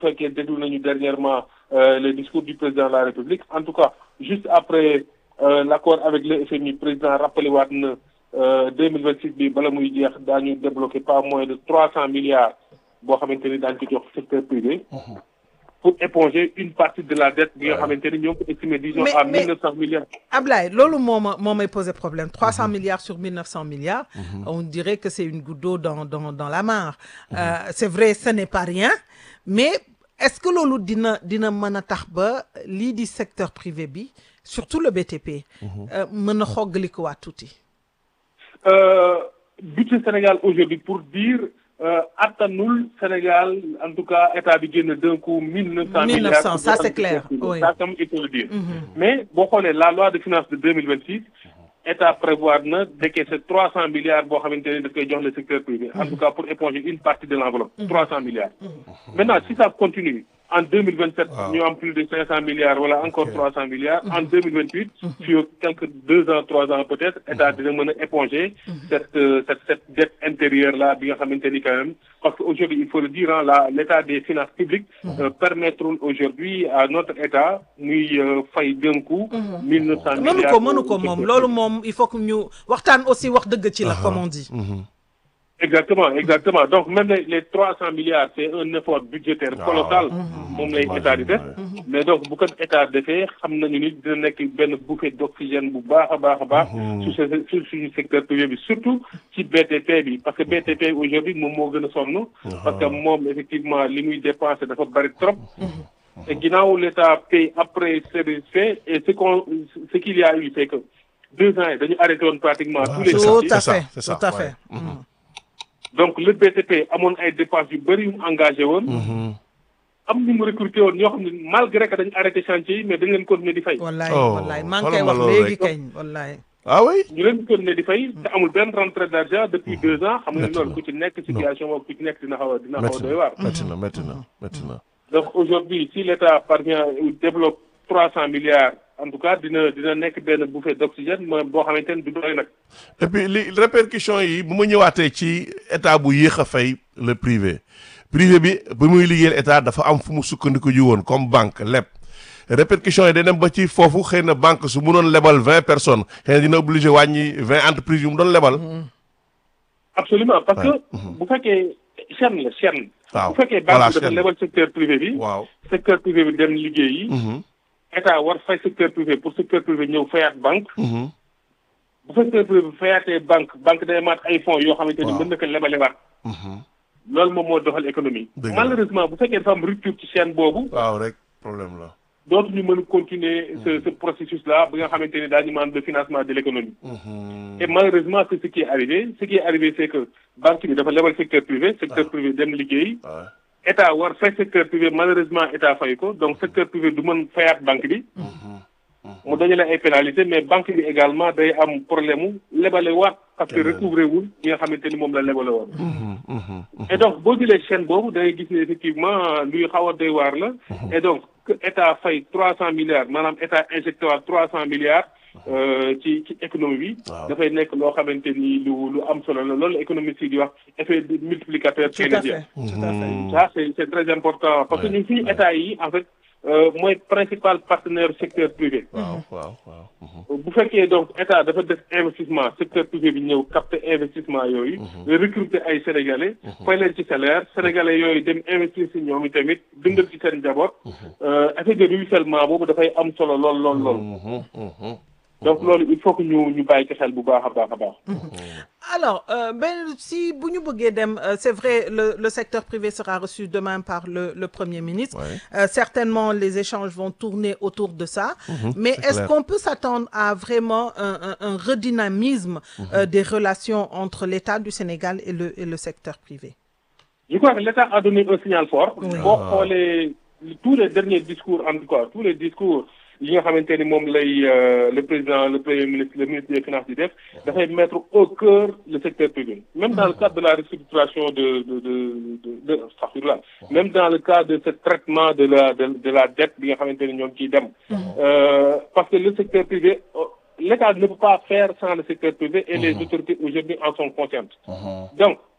fekkee déglu nañu dernièrement le discours du président de la République en tout cas juste après l'accord avec le FMI président rappelé waat na deux mille vingt six bi bala muy jeex daañu débloqué pas moins de trois cent milliards boo xamante ni daañu ko jox secteur privé. pour éponger une partie de la dette bi nga xamante ni ñoo ko estimé disons à mille neuf cent milliards. Ablaye loolu moo ma moo may posé problème trois cent milliards sur mille neuf cent milliards. on dirait que c'est une goutte d'eau dans dans dans la mare. c'est vrai ce n'est pas rien mais est-ce que loolu dina dina mën a tax ba lii di secteur privé bi surtout le BTP. mën a xoggalikuwaat tuuti. budget Sénégal aujourd'hui pour dire. attanul Sénégal en tout cas état bi génn d'un coup mille neuf cent milliards. mille neuf cent ça c'est clair oui ça comme il faut le dire. mais boo xoolee la loi de finances de deux mille vingt six état prévoir na décaisser trois cent milliards boo xamante ne daf koy jox le secteur privé. en tout cas pour éponger une partie de l'enveloppe. trois cent milliards. maintenant si ça continue. en deux mille vingt sept ñu am plus de cinq cent milliards wala encore trois cent milliards en deux mille vingt huit sur quelques deux ans trois ans peut-être état dina mën a éponger cette cette cette dette intérieure là bi nga xamante ni quand même parce que aujourd'hui il faut le dire hein, la l'état des finances publiques permettront aujourd'hui à notre état muy fay d'un coup mille neuf cent mënu milliards ko mënu ko moom loolu moom il faut que ñu waxtaan aussi wax dëgg ci la comme on dit exactement exactement donc même les les trois cent milliards c'est un effort budgétaire colossal moom lay état di def mais donc bu ko état defee xam nañu ni dina nekk benn bouffée d'oxygène bu baax a baax a baax sur sur suñu secteur privé bi surtout ci BTP bi parce que BTP aujourd'hui moom moo gën a sonn parce que moom effectivement li muy dépenser dafa bari trop et ginnaaw l'état paye après service fait et ce qu'on ce qu'il y a eu c'est que deux ans yi dañu arrêté woon pratiquement tous les tout à ça, fait c'est ça, tout à ouais. fait donc le BTP amoon ay dépenses yu bëri yu mu engagé woon. am ñu mu recruté woon ñoo xam ne malgré que dañu arrêté chantier yi mais dañ leen continuer di fay. wallaay Oh, wallaay maa ngi koy xoolal ma wax loolu léegi rek. kañ wallaay ah oui ñu leen continuer di fay te amul benn rentrée d'argent depuis deux ans xam nga Métti loolu na. ku ci nekk situation boobu ku ci nekk dina xaw a dina xaw a métti doy waar. na métti na métti na métti na donc aujourd'hui si l'État parvient ou développe trois cent milliards en tout cas dina dina nekk benn bouffée d'oxygène mooy boo xamante ne du doy nag. et puis li répercussions yi bu ma ñëwaatee ci état bu yéex a fay le privé privé bi bi muy liggéeyal état dafa am fu mu sukkandiku ji woon comme banque leb répercussions yi day dem ba ci foofu xëy na banque su mu doon lebal vingt personnes xëy na dina obligé wàññi vingt entreprises yu mu doon lebal. absolument parce que bu fekkee chaîne la chaîne. waaw bu fekkee voilà banque bi dafa chaîne. lebal secteur privé bi. waaw. secteur privé bi dem liggéeyi. Mhm, état war fay secteur privé pour secteur privé ñëw fayaat banque. mhm. bu secteur privé bi fayaatee banque banque day maat ay fonds yoo xamante ni Waaw. mën na ko lebalewaat. loolu moom moo doxal économie. Dëgg la. malheureusement bu fekkee dafa am rupture ci chaîne boobu. waaw rek problème la. dootuñu mën a continuer ce ce processus là bi nga xamante ni daañu demande de financement de l'économie. Mhm. et malheureusement c'est ce qui est arrivé ce qui est arrivé c'est que banque bi dafa lebal secteur privé secteur privé dem liggéey. waaw. état war fay secteur privé malheureusement état fay ko donc secteur privé du mën fayaat banque bi. mu dajale ay pénalité mais banque bi également day am problème mu lebale waat parce que recouvrer wul ñi nga xamante ni moom la lebale woon. Mhm, mhm, et donc boo jëlee chaîne boobu da ngay gis ne effectivement luy xaw a doy waar la. et donc que état fay trois cent milliards maanaam état injecté waat trois cent milliards. euh, ci ci économie bi. Waaw. dafay nekk loo xamante ni lu lu am solo la loolu économiste yi di wax effet de multiplicateur tout à keynésien. fait tout à fait ça c'est c'est très important parce que Ouais, ñun suñu ouais. état yi en fait euh, mooy principal partenaire secteur privé. waaw waaw waaw. mhm. bu fekkee donc état dafa def investissement secteur privé bi ñëw capter investissement yooyu. recruter ay sénégalais. fay leen ci salaire sénégalais yooyu dem investir si ñoom tamit dundal ci seen njaboot. euh, effet de ruissellement boobu dafay am solo lool lool lool. Mhm, mhm. donc loolu il faut que ñu ñu bàyyi ci xel bu baax a baax a baax. alors euh, ben si bu ñu bëggee dem euh, c'est vrai le le secteur privé sera reçu demain par le le premier ministre Ouais. Euh, certainement les échanges vont tourner autour de ça mais c'est est-ce clair. qu'on peut s'attendre à vraiment un un, un redynamisme euh, des relations entre l'État du Sénégal et le et le secteur privé je crois que l'État a donné un signal fort. Oui. boo xoolee tous les derniers discours en tout cas tous les discours yi nga xamante ni moom lay euh, le président le premier ministre le ministre des finances di def dafay mettre au cœur le secteur privé même dans le cadre de la restructuration de de de de de astaghfirullah même dans le cadre de ce traitement de la de de la dette bi nga xamante ni ñoom ciy dem Euh, parce que le secteur privé euh, l'État ne peut pas faire sans le secteur privé et les autorités aujourd'hui en sont conscientes donc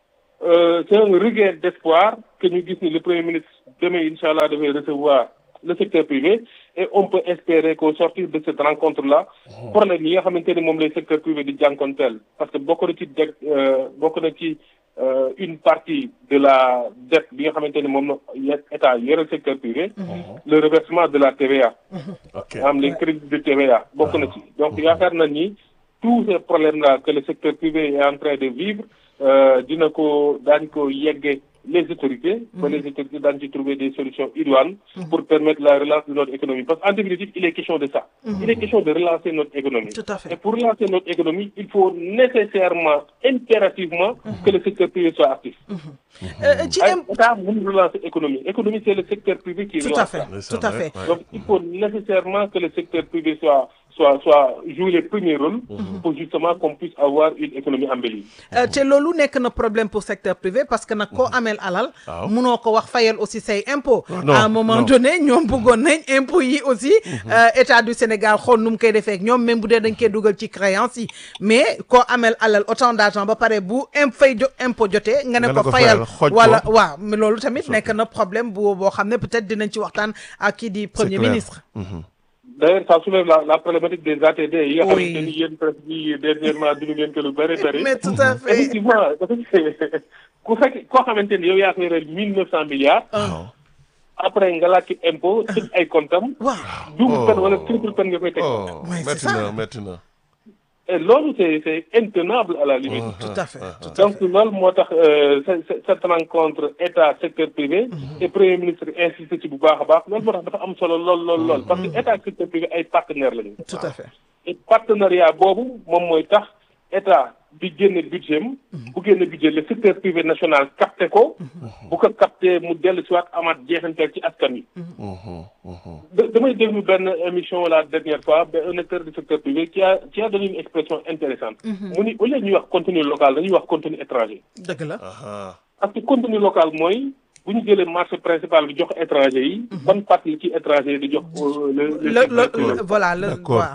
euh, c'est un regain d'espoir que ñu gis ni le premier ministre demain incha allah dafay recevoir le secteur privé et on peut espérer qu'au sortir de cette rencontre là problème yi nga xamante ni moom lay secteur privé di jànkonteel parce que bokk na ci deg bokk na ci euh, une partie de la dette bi nga xamante ni moom la état yore secteur privé le reversement de la TVA ok am les crédits de TVA bokk na ci donc yaakaar na ni tous ces problèmes là que le secteur privé est en train de vivre euh, dina ko daañ ko yegge les autorités ba les autorités daañu ci trouver des solutions idoines pour permettre la relance de notre économie parce qu'en définitive il est question de ça il est question de relancer notre économie Tout à fait. et pour relancer notre économie il faut nécessairement impérativement que le secteur privé soit actif Euh, ci ay im- état mënul relancer économie économie c'est le secteur privé qui tout relance à fait ça. tout à fait Ouais. donc il faut nécessairement que le secteur privé soit soit soit jouer les premiers rôles pour justement qu'on puisse avoir une économie embellie. Euh, te loolu nekk na problème pour secteur privé parce que nag koo ameel alal Waaw. munoo ko wax fayal aussi say impôt Non, à un moment non. donné ñoom bëggoon nañ impôt yi aussi euh, état du Sénégal xool nu mu koy defee ak ñoom même bu dee dañ koy dugal ci créance yi mais koo ameel alal autant d'argent ba pare bu imp fay jo impôt jotee nga ne Nga ne ko ko fayal fayal, xooj ko. wala waaw mais loolu tamit nekk na problème bu boo xam ne peut-être dinañ ci waxtaan ak kii di premier clair. ministre D'ailleurs ça soulève la la problématique des ATD yi nga Oui. xamante ni yéen presse bi dernièrement dund ngeen ko lu bëri bëri. mais tout à fait effectivement dafa ku fekk koo xamante ni yow yaa ko yoreel mille neuf cent milliards. waaw après nga laaj ci impôt tëj ay comptam waaw double peine wala triple peine nga koy teg. oh Ouais, c'est métti ça. na métti na et loolu c'est c'est intenable à la limite. tout à fait tout à donc loolu moo tax euh, ce- ce- cette rencontre état secteur privé et premier ministre insisté ci bu baax a baax loolu moo tax dafa am solo lool lool lool parce que état ak secteur privé ay partenaires lañu tout à fait et partenariat boobu moom mooy tax état bi génne budget am bu génne budget le secteur privé national capté ko bu ko capté mu dellu si waat amaat jeexantal ci askan wi Mhm, mhm. da- damay déglu benn émission la dernière fois ba un acteur du secteur privé qui a qui a donné une expression intéressante mu ni au lieu ñuy wax contenu local dañuy wax contenu étranger dëgg la Aha. parce que contenu local mooy bu ñu jëlee marché principal bi jox étranger yi ban partie ci étranger yi di jox euh, le le le secteur le privé. le- voilà le D'accord. waaw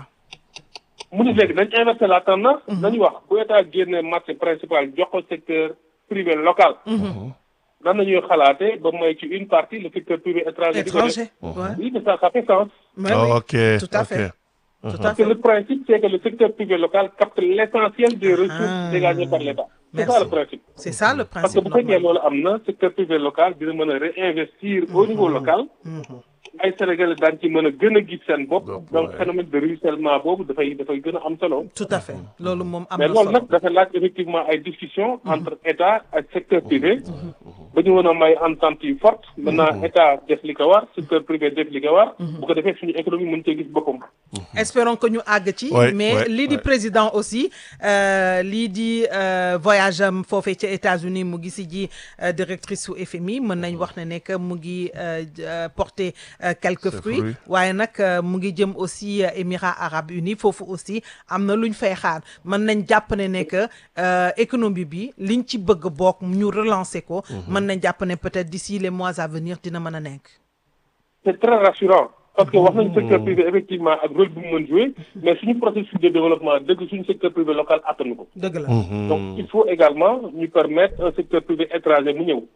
mu ni léegi nañ inversé la tendance nañu wax bu état génne marché principal jox ko secteur privé local nan nañuy xalaate ba may ci une partie le secteur privé étranger di ko def. étranger ouais. oui mais ça ça fait sens Mais Oh, oui, ok tout à ok. fait tout à parce que fait le principe c'est que le secteur privé local capte l'essentiel des ressources Ah. dégagées par l'état c'est Merci. ça le principe c'est ça le parce que principe bu fekkee normal loolu am na secteur privé local dina mën a réinvestir au niveau local ay Sénégalais daan ci mën a gën a gis seen bopp Bopp, donc ouais. phénomène de ruissellement boobu dafay dafay gën a am solo tout à fait loolu moom am mais na loolu solo nag dafa laaj effectivement ay discussions entre état ak secteur privé ba ñu mën a may entente yu forte maintenant état def li ko war secteur privé def li ko war bu ko defee suñu économie mën cee gis boppam espérons que ñu àgg ci Ouais, mais ouais, lii di ouais. président aussi euh, lii di euh, voyage am foofee ca États-Unis mu ngi si ji euh, directrice su FMI mën nañ wax ne ne que mu ngi euh, euh, porter euh, quelques Ses fruits fruits. waaye nag euh, mu ngi jëm aussi euh, Émirats arabes unis foofu aussi am na luñ fay xaar mën nañ jàpp ne ne que euh, économie bi liñ ci bëgg bokk ñu relancer ko mën nañ jàpp ne peut-être d'ici les mois à venir dina mën a nekk c'est très rassurant parce que wax nañu secteur privé effectivement ak rôle bu mu mën jouer mais suñu processus de développement dëgg suñu secteur privé local attanu ko dëgg la donc il faut également ñu permettre un secteur privé étranger mu ñëw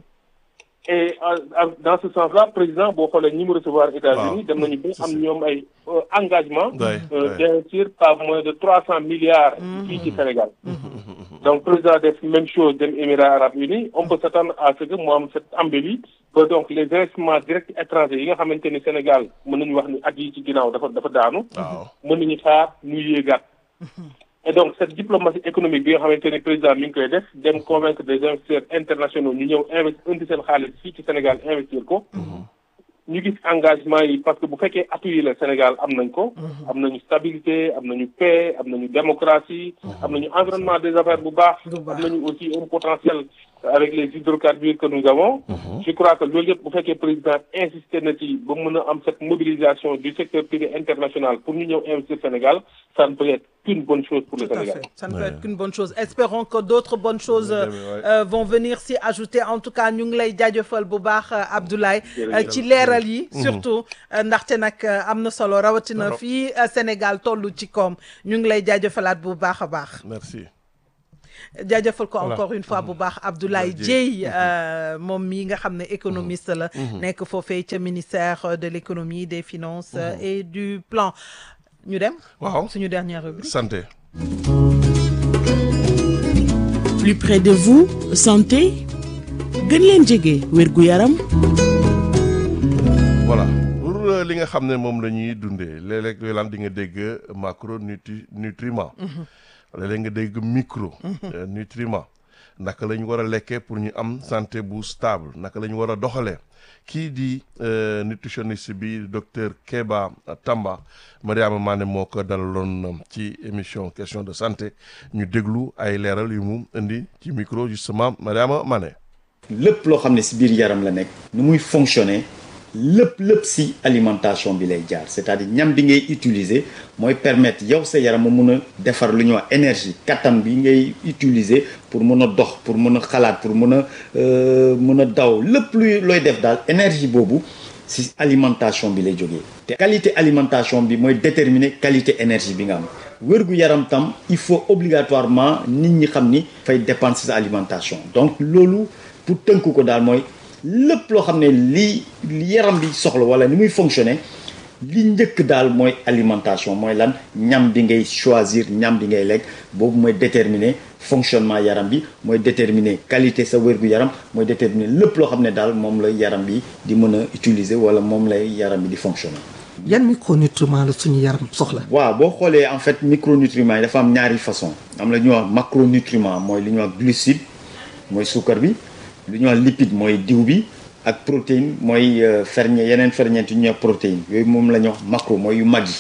et euh, euh, dans ce sens-là président boo xoolee ñi mu recevoir États-Unis Waaw. dem nañu ba am ñoom ay euh, engagement Ouais, euh, ouais. d'investir pas moins de trois cent milliards fii ci Sénégal donc président def même chose dem Émirats arabes unis on peut s'attendre à ce que mu am cette embellie ba donc les investissements directs étrangers yi nga xamante ni Sénégal mën nañu wax ni at yi ci ginnaaw dafa dafa daanu waaw mën nañu xaar muy yéegaat et donc cette diplomatie économique bi nga xamante ni président mi ngi koy def dem convaincre des investisseurs internationaux ñu ñëw investir indi seen xaalis fii ci Sénégal investir ko ñu gis engagement yi parce que bu fekkee atu yi la Sénégal am nañ ko am nañu stabilité am nañu paix am nañu démocratie am nañu environnement des affaires bu baax Bu baax. am nañu aussi un potentiel avec les hydrocarbures que nous avons je crois que loolu yëpp bu fekkee président insisté na ci ba mën a am cette mobilisation du secteur privé international pour ñu ñëw investir Sénégal ça ne peut être qu'une bonne chose pour le Tout à Sénégal fait. Ça ne peut Ouais. être qu'une bonne chose. Espérons que d'autres bonnes choses euh, Ouais. euh, vont venir s'y ajouter. En tout cas, ñu ngi lay jaajëfal bu baax euh, Abdoulaye euh, Jërëjëf. ci leeral yi. surtout euh, ndaxte nag euh, am na solo rawatina Trop. fii euh, Sénégal tollu ci koom ñu ngi lay jaajëfalaat bu baax a baax. merci jaajëfal ko Voilà. encore une fois bu baax Abdoulaye Abdoulaye Dieye euh, moom mii nga xam ne économiste la nekk foofee ca ministère de l'économie des finances euh, et du plan ñu dem waaw suñu dernière rubrique santé plus près de vous santé gën leen jege wérgu yaram voilà pour euh, li nga xam ne moom la ñuy dundee léeg-léeg yooyu laan di nga dégg macro nutri nutriment léeg-léeg nga dégg micro euh, nutriment naka la ñu war a lekkee pour ñu am santé bu stable naka la ñu war a doxalee kii di euh, nutritionniste bi docteur Keba Tamba Mariama Mané moo ko dalaloon ci émission question de santé ñu déglu ay leeral yu mu indi ci micro justement Mariama Mané lépp loo xam ne si biir yaram la nekk nu muy fonctionner lépp lépp si alimentation bi lay jaar c'est-à-dire ñam bi ngay utiliser mooy permettre yow sa yaram mu mun a defar lu ñuy wax énergie kattan bi ngay utiliser pour mun a dox pour mun a xalaat pour mun a euh, mun a daw lépp luy looy def daal énergie boobu si alimentation bi lay jógee te qualité alimentation bi mooy déterminer qualité énergie bi nga am wérgu yaram tam il faut obligatoirement nit ñi xam ni fay dépendre si sa alimentation donc loolu pour tënk ko daal mooy lépp loo xam ne lii li yaram bi soxla wala ni muy fonctionner li njëkk daal mooy alimentation mooy lan ñam bi ngay choisir ñam bi ngay lekk boobu mooy déterminer fonctionnement yaram bi mooy déterminer qualité sa wérgu yaram mooy déterminer lépp loo xam ne daal moom la yaram bi di mën a utiliser wala moom lay yaram bi di fonctionner. yan micronutriments la suñu yaram soxla. waaw boo xoolee en fait micronutriments yi dafa am ñaari façon am la ñuy wax macronutriments mooy li ñuy wax glucide mooy suukar bi lu ñuy wax lipide mooy diw bi ak protéine mooy ferñe yeneen ferñeent yu ñuy wax protéine yooyu moom la ñuy wax macro mooy yu mag yi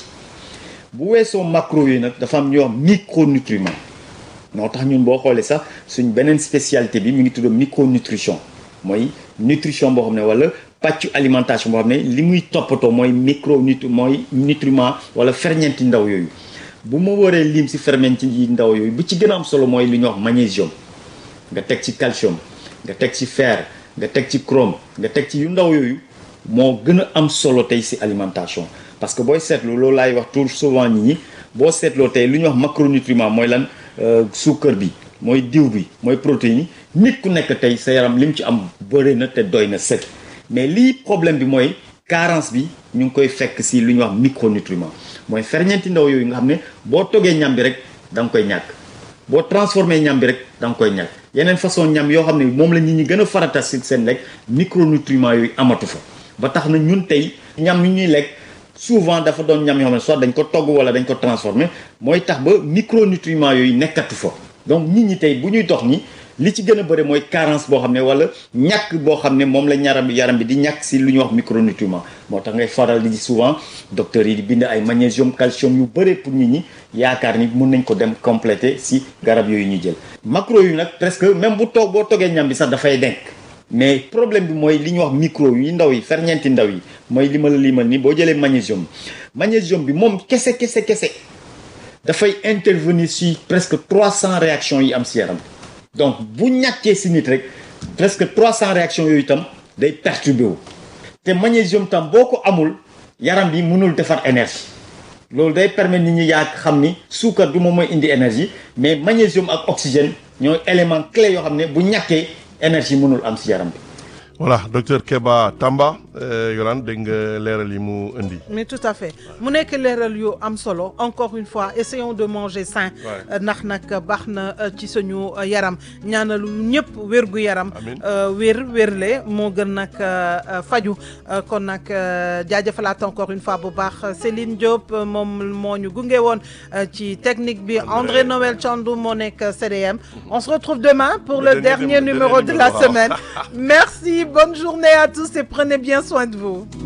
bu weesoo macro yi nag dafa am ñuy wax micronutriments moo tax ñun boo xoolee sax suñ beneen spécialité bi mi ngi tudd micronutrition mooy nutrition boo xam ne wala pàccu alimentation boo xam ne li muy toppatoo mooy micro nut mooy nutriment wala ferñeenti ndaw yooyu bu ma waree lim si ferñeenti yi ndaw yooyu bu ci gën a am solo mooy li ñuy wax magnésium nga teg ci calcium nga teg ci fer nga teg ci chrome nga teg ci yu ndaw yooyu moo gën a am solo tey si alimentation parce que booy seetlu loolu laay wax tout souvent nit ñi boo seetloo tey lu ñuy wax macronutriment mooy lan suukar bi mooy diw bi mooy protéine yi nit ku nekk tey sa yaram li mu ci am bëri na te doy na sëkk mais lii problème bi mooy carence bi ñu ngi koy fekk si lu ñuy wax micronutriment mooy ferñeenti ndaw yooyu nga xam ne boo toggee ñam bi rek da nga koy ñàkk boo transformé ñam bi rek da nga koy ñàkk yeneen façon ñam yoo xam ne moom la nit ñi gën a farata si seen lekk micronutriments yooyu amatu fa ba tax na ñun tey ñam yu ñuy lekk souvent dafa doon ñam yoo xam ne soit dañ ko togg wala dañ ko transformé mooy tax ba micronutriments yooyu nekkatu fa donc nit ñi tey bu ñuy dox ni li ci gën a bëri mooy carence boo xam ne wala ñàkk boo xam ne moom la yaram bi yaram bi di ñàkk si lu ñuy wax micronutriment moo tax ngay faral di souvent docteurs yi di bind ay magnésium calcium yu bëri pour nit ñi yaakaar ni mun nañ ko dem compléter si garab yooyu ñuy jël macro yu nag presque même bu toog boo toggee ñam bi sax dafay denk mais problème bi mooy li ñuy wax micro yu ndaw yi ferñeenti ndaw yi mooy li ma la limal ni boo jëlee magnésium magnésium bi moom kese kese kese dafay intervenir si presque 300 réactions yi am si yaram donc bu ñàkkee si nit rek presque 300 réactions yooyu itam day perturbé wu te magnésium tam boo ko amul yaram bi mënul defar énergie loolu day permettre nit ñi yaa xam ni suukar du moom mooy indi énergie mais magnésium ak oxygène ñooy élément clé yoo xam ne bu ñàkkee énergie mënul am si yaram bi voilà docteur Keba Tamba Yolande dégg nga leeral yi mu indi. mais tout à fait mu nekk leeral yu am solo encore une fois essayons de manger sain. ndax nag baax na ci suñu yaram ñaanalu ñëpp wérgu yaram. wér wérle moo gën nag faju kon nag jaajëfalaat encore une fois bu baax Céline Diop moom moo ñu gunge woon ci technique bi André Noël Thiandou moo nekk CDM on se retrouve demain pour le dernier numéro de la semaine merci bonne journée à tous et prenez bien soin de vous